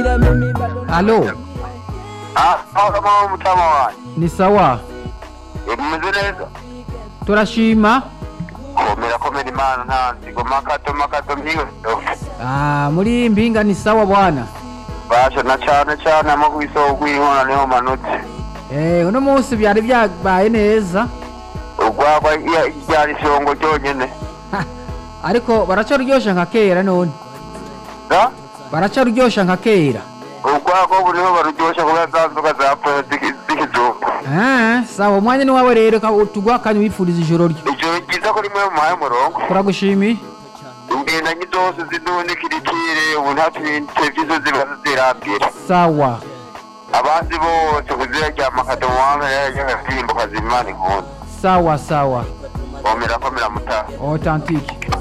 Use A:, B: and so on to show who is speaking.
A: alo
B: Ah, aho kama mutama wanjye
A: ni sawa
B: umeze neza
A: turashima
B: komera komera imana nta nzigo makato makato mpiwe
A: Ah, muri mpinga ni sawa bwana
B: basha na cane cane ama kwisoko kw'inkona niho manutse
A: Eh, uno munsi byari byabaye neza
B: urwagwa ryari isongo ryonyene
A: Ha, ariko baracaruryosha nka kera none
B: da
A: baracaruryosha nka kera
B: urwagwa buriho baruryosha kubera za nzoga zapfuye z'ikizungu
A: Ah, sawa umwanya ni wawe rero ka- tugwa akanya wifuriza ijoro ryo
B: ijoro ryiza ko rimwe muhaye umurongo
A: turagushimiye
B: ingendanyi zose ziduha kirikire ubu nta televiziyo ziba zirambira
A: sawa
B: abandi bose kuziraryama akadomo wamera y'agasimbo kazimana inkunda
A: sawa sawa
B: komera komera mutaha
A: authentique